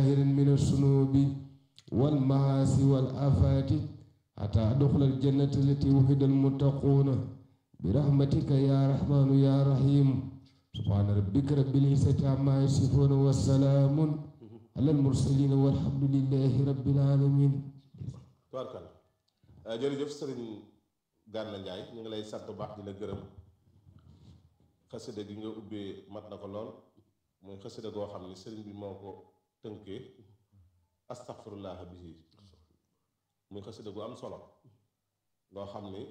من الذنوب والمعاصي والآفات حتى أدخل الجنة التي وحد المتقون برحمتك يا رحمن يا رحيم سبحان ربك رب العزة عما يصفون والسلام على المرسلين والحمد لله رب العالمين tubaarkal jërëjëf sëriñ Gana Ndiaye ñu ngi lay sant bu baax di la gërëm xasida gi nga ubbee mat na ko lool muy xasida goo xam ni sëriñ bi moo ko tënkee astaghfirullah bihi muy xasida gu am solo loo xam ni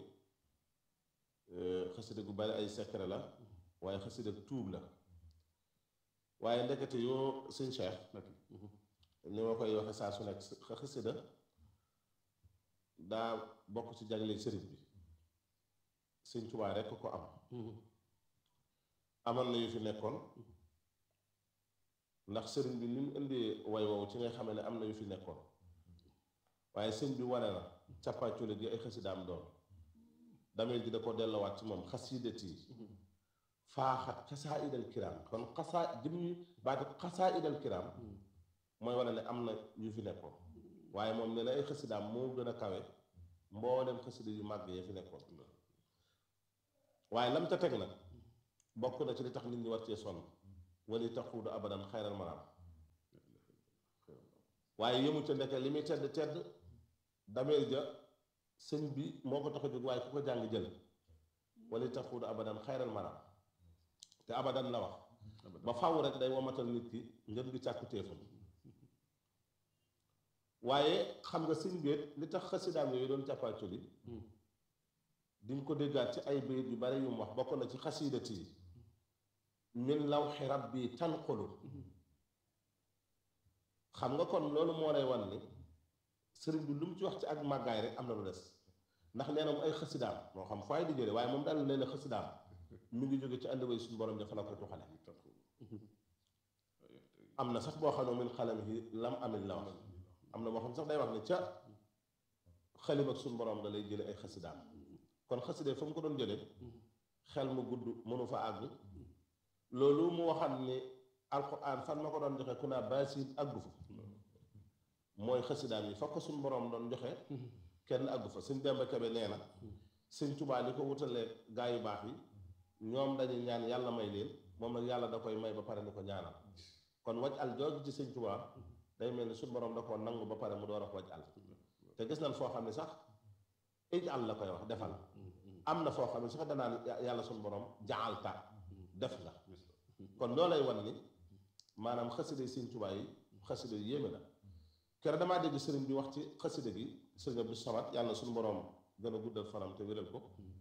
xasida gu bari ay secret la waaye xasida gu tuub la waaye ndekete yoo sëñ Cheikh ni ma koy waxe saa su nekk xasida daa bokk ci jagle sëriñ bi sëñ Tuubaa rekk ko am amoon na yu fi nekkoon ndax sëriñ bi ni mu indee way woowu ci ngay xamee ne am na yu fi nekkoon waaye sëñ bi wane na càppaacule gi ay xasidaam doon dameel gi da ko delloowaat ci moom xasidat yi faaxat xasaa idal kiraam kon xasaa jëmmi baati xasaa idal kiraam mooy wane ne am na yu fi nekkoon waaye moom ne na ay xasidaam moo gën a kawe mboolem xasida yu màgg ya fi nekkoon waaye lam ca teg nag bokk na ci li tax nit ñi war cee sonn wali taxuudu abadan xayral maraam waaye yëmu ca ndeke li muy tedd tedd dameel ja sëñ bi moo ko tax a jóg waaye ku ko jàng jël wali taxuudu abadan xayral maraam te abadan la wax ba faw rek day womatal nit ki ngeen gi càkku téefam waaye xam nga sëñ béet li tax xasidaam yooyu doon càppaaculi di nga ko déggaat ci ay bayit yu bari yu mu wax bokk na ci xasidati yi min lawxi rabbi tanqulu xam nga kon loolu moo lay wan ni sëriñ bi lu mu ci wax ci ak màggaay rek am na lu des ndax nee na mu ay xasidaam moo xam fay di jële waaye moom daal nee na xasidaam mi ngi jóge ci ànd way suñu borom dafa la koy tuxale am na sax boo xam ne min xalamihi lam amin la wax am na moo xam sax day wax ne ca xalim ak suñu borom da lay jële ay xasidaam kon xaside fa mu ko doon jële xel mu gudd mënu fa àgg loolu mu waxam ni alquran fan ma ko doon joxe ku naa baasin àggu fa mooy xasidaam yi fa ko suñu borom doon joxe kenn àggu fa sëñ Demba Kebe nee na sëñ Tubaa li ko wutalee gaa yu baax yi ñoom dañuy ñaan yàlla may leen moom nag yàlla da koy may ba pare ni ko ñaanal kon waj al jooju ci sëñ Tubaa day mel ni suñu borom da koo nangu ba pare mu door a ko waj al te gis nañ foo xam ne sax ij al la koy wax defal am na foo xam ne sax danaan yàlla suñu borom jaalta def nga kon loo lay wan ni maanaam xasida sëñ Tubaa yi xasida yu yéeme la kere damaa dégg sëriñ bi wax ci xasida gi sëriñ Abdou Samad yàlla suñu borom gën a guddal fanam te wéral ko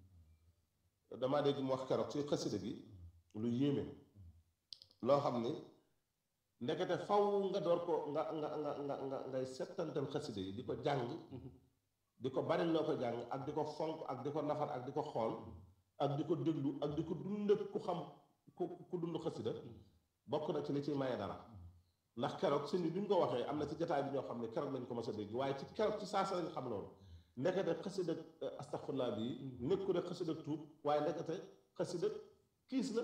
damaa dégg mu wax keroog ci xasida gi lu yéeme loo xam ni ndekete faw nga door ko nga nga nga nga nga ngay settantal xasida yi di ko jàng di ko bari loo ko jàng ak di ko fonk ak di ko nafar ak di ko xool ak di ko déglu ak di ko dund ku xam ku ku dund xasida bokk na ci li ciy maye dara ndax keroog sëñ bi bi ñu ko waxee am na ci jotaay bi ñoo xam ne keroog lañ ko mos a dégg waaye ci keroog ci saasa lañ xam loolu ndekete xasida astaxfirullah bi nekku rek xasida tuub waaye ndekete xasida kiis la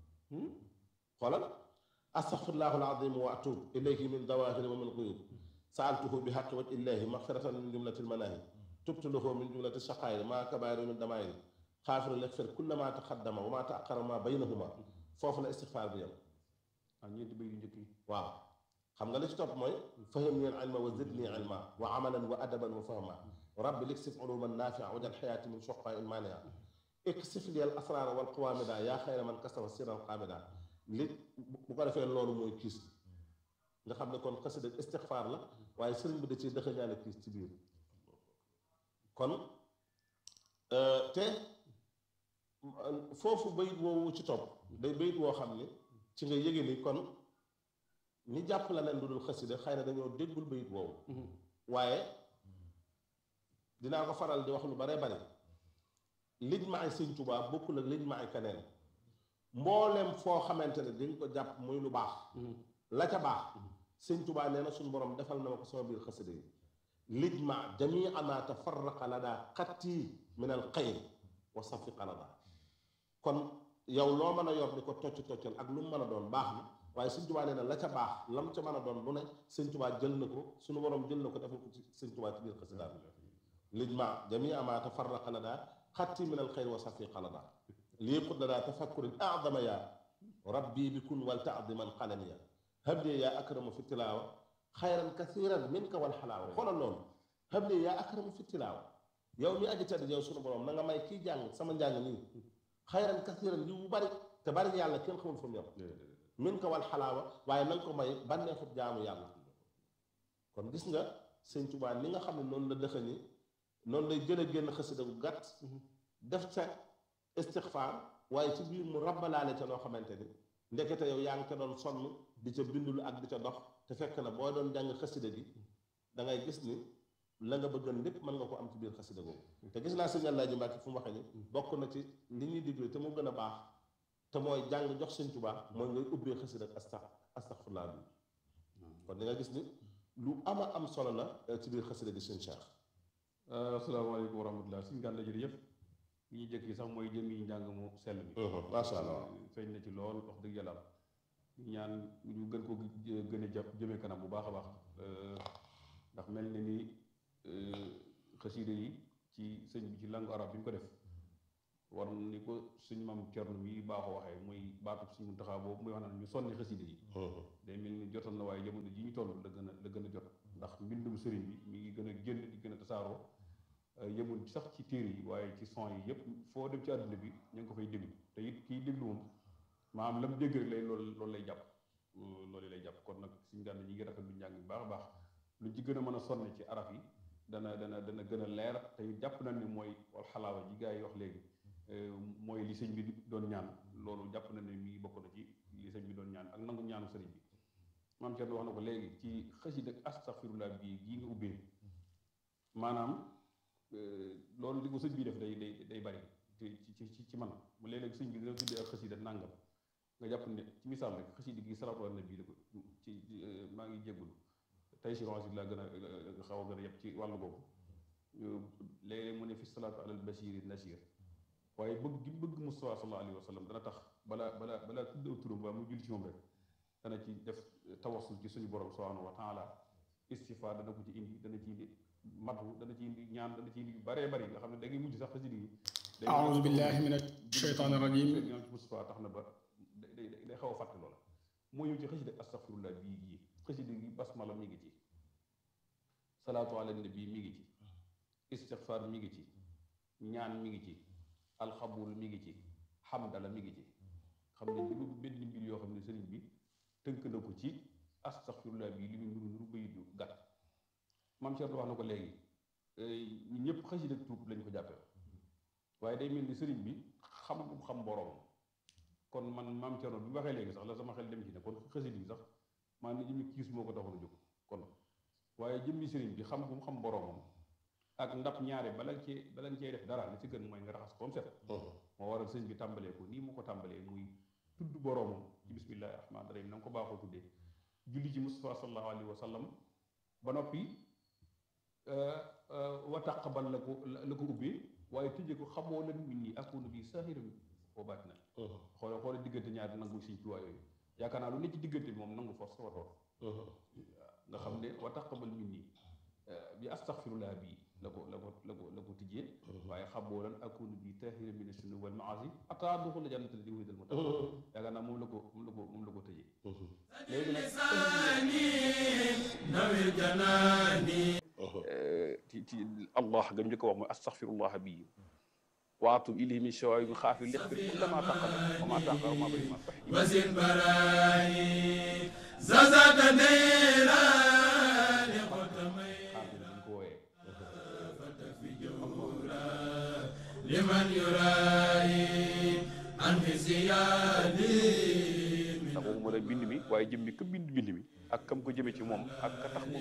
xoolal astaxfirullahu alazim wa atub ilayhi min dawahiri wa min quyub saaltuhu bi xaqi waj illahi maxfiratan min jumlati lmanahi tubtu lahu min jumlati shaqaayir ma kabaari min damaayir xaafiru lekfir kulla ma taqaddama wa ma taaqara ma baynahuma foofu la istixfaar bi yam waaw ñeenti bay yu njëkk yi waaw xam nga li ci topp mooy fahimni al ilma wa zidni ilma wa amalan wa adaban wa fahma rabbi liksif uluman nafia wajal xayaati min shoqa in mania iksif li al asrara wal qawamida yaa xayra man kasafa siran qamida li bu ko defee loolu mooy kiis nga xam ne kon xasida istixfaar la waaye sëriñ bi da ci dëxa ñaane kiis ci biir kon te foofu bayit woowu ci topp day bayit woo xam ni ci nga yëge ni kon ñi jàpp la leen lu dul xasida xëy na dañoo déggul bayit woowu waaye dinaa ko faral di wax lu bare bare lij ma ay sëñ Tuubaa bokkul ak lij ma ay keneen mboolem foo xamante ne dañ ko jàpp muy lu baax la ca baax sëñ Tuubaa nee na suñu borom defal na ma ko sama biir xasida yi lij ma jamii ma tafarraqa la daa xatti min al xayr wa safi qalada kon yow loo mën a yor di ko tocc toccal ak lu mu mën a doon baax na waaye sëñ tubaa nee na la ca baax lam ca mën a doon lu ne sëñ tubaa jël na ko suñu borom jël na ko defal ko ci sëñ tubaa ci biir xasida lij ma jami ama tafarraqa lana xatti min al xayr wa safi qalada lii qud lana tafakkurin adama ya rabbi bi kun wal taadiman qalamiya habli yaa akramu fi tilaawa xayran kathiran minka wal xalaawa xoolal loolu habli yaa akramu fi tilaawa yow mi aji tedd yow sunu borom na nga may kii jàng sama njàng nii xayran kathiran yu bari te bari yàlla kenn xamul fu mu yem minka wal xalaawa waaye na nga ko may bànneexut jaamu yàlla kon gis nga sëñ Tuubaa ni nga xam ne noonu la dëxëñi noonu lay jële génn xasida gu gàtt def ca istixfaar waaye ci biir mu rabbalaale ca loo xamante ni ndekete yow yaa ngi ko doon sonn di ca bindulu ak di ca dox te fekk na boo doon jàng xasida gi da ngay gis ni la nga bëggoon lépp mën nga ko am ci biir xasida googu te gis naa sëñ Alaaji Mbàkke fu mu waxee ni bokk na ci li ñuy digle te mu gën a baax te mooy jàng jox sëñ Tuubaa mooy ngay ubbee xasida ak astax astaxfirullah bi kon di nga gis ni lu ama am solo la ci biir xasida gi sëñ Cheikh asalaamaaleykum wa rahmatulah suñu gànna jërëjëf li ñuy jëkk yi sax mooy jëm yi njàng mu sell mi macha allah feeñ na ci lool wax dëgg yàlla ñaan ñu gën ko gën a jàpp jëmee kanam bu baax a baax ndax mel na ni xasida yi ci sëñ bi ci langue arabe bi ñu ko def war ni ko suñu maam Cerno mi baaxoo waxee muy baatub suñu Muntaxaa boobu muy wax naan ñu sonni xasida yi day mel ni jotoon na waaye jamono ji ñu toll la gën a la gën a jot ndax mbindum sëriñ bi mi ngi gën a génn di gën a tasaaroo yemul sax ci téere yi waaye ci son yi yëpp foo dem ci àdduna bi ñu ngi ko fay déglu te it kiy déglu moom maanaam lam dégg rek lay loolu loolu lay jàpp loolu lay jàpp kon nag suñu gànn ñi ngi rafet lu njàng bi baax a baax luñ ci gën a mën a sonne ci araf yi dana dana dana gën a leer te it jàpp nañ ni mooy wal xalaawa ji gars yi wax léegi mooy li sëñ bi doon ñaan loolu jàpp nañ ne mi bokk na ci li sëñ bi doon ñaan ak nangu ñaanu sëriñ bi maam Thierno wax na ko léegi ci xasida ak astaxfirullah bii gii nga ubbee maanaam loolu li ko sëñ bi def day day day bari ci ci ci man mu léeg-léeg sëñ bi dina tuddee ak xasida nàngam nga jàpp ne ci misaal rek xasida gi salaatu ala nabi la ko ci maa ngi jéggulu tey si ronsi laa gën a xaw a gën a yëpp ci wàllu boobu léeg-léeg mu ne fi salaatu alal bashiri nasir waaye bëgg gi bëgg Mustafa sallallahu alayhi wa sallam dana tax balaa balaa balaa tudd aw turam waa mu julli ci moom rek dana ci def tawassul ci suñu borom subhanahu wa taala istifa dana ko ci indi dana ci indi matu dana ci indi ñaan dana ci indi yu baree bari nga xam ne da ngay mujj sax xasida yi أعوذ بالله من الشيطان الرجيم ñoom ci Mustafa tax na ba day day xaw a fàtte loola moo ñëw ci xasida astaghfirullah bii gii xasida gi basmala mi ngi ci salaatu ala nabi mi ngi ci istighfar mi ngi ci ñaan mi ngi ci alxabul mi ngi ci xamdala mi ngi ci xam ne juróom benn mbir yoo xam ne sëriñ bi tënk na ko ci astaghfirullah bi li muy nuru nuru bayit yu gàtt maam Cheikh wax na ko léegi ñun ñëpp xasida tuub lañ ko jàppee waaye day mel ni sëriñ bi xam bu xam boroom kon man maam Thierno bi mu waxee léegi sax la sama xel dem ci ne kon xasida yi sax maa ne jëmmi kiis moo ko taxoon a jóg kon waaye jëmmi sëriñ bi xam bu mu xam boroomam ak ndab ñaare bala nga cee bala nga cee def dara li ci gën mooy nga raxas ko mu set moo waral sëñ bi tàmbalee ko nii mu ko tàmbalee muy tudd boroomam ci bismillahi rahmaani rahim na nga ko baaxoo tuddee julli ci Mustafa sallallahu alayhi wa sallam ba noppi wa taqabal la ko la ko ubbee waaye tëjee ko xamoo lan min nii akunu bi sahiran wa baatinan xoole xoole diggante ñaari nangu siñ tuwaa yooyu yaakaar naa lu ne ci diggante bi moom nangu force watoor nga xam ne wa taqabal min nii bi astaghfirullah bii la ko la ko la ko la ko tijjee waaye xamoo lan akunu bi tahiran min as-sunna wal maasi ataa duxul la jannata di wédal mu tax yaakaar naa moom la ko moom la ko moom la ko tëjee léegi nag ci ci allah gam njëkk wax mooy astaghfirullah bii waatub ilayhi min shawaabi min xaafi lixfir kulla ma taqala wa ma taqara ma bari ma sax wasin barani zazata neera li xotamay xaafi dañ ko wooyee fi jawra liman yurayi an fi siyadi ndax moom moo lay bind mi waaye jëm mi ka bind bind mi ak kam ko jëme ci moom ak ka tax mu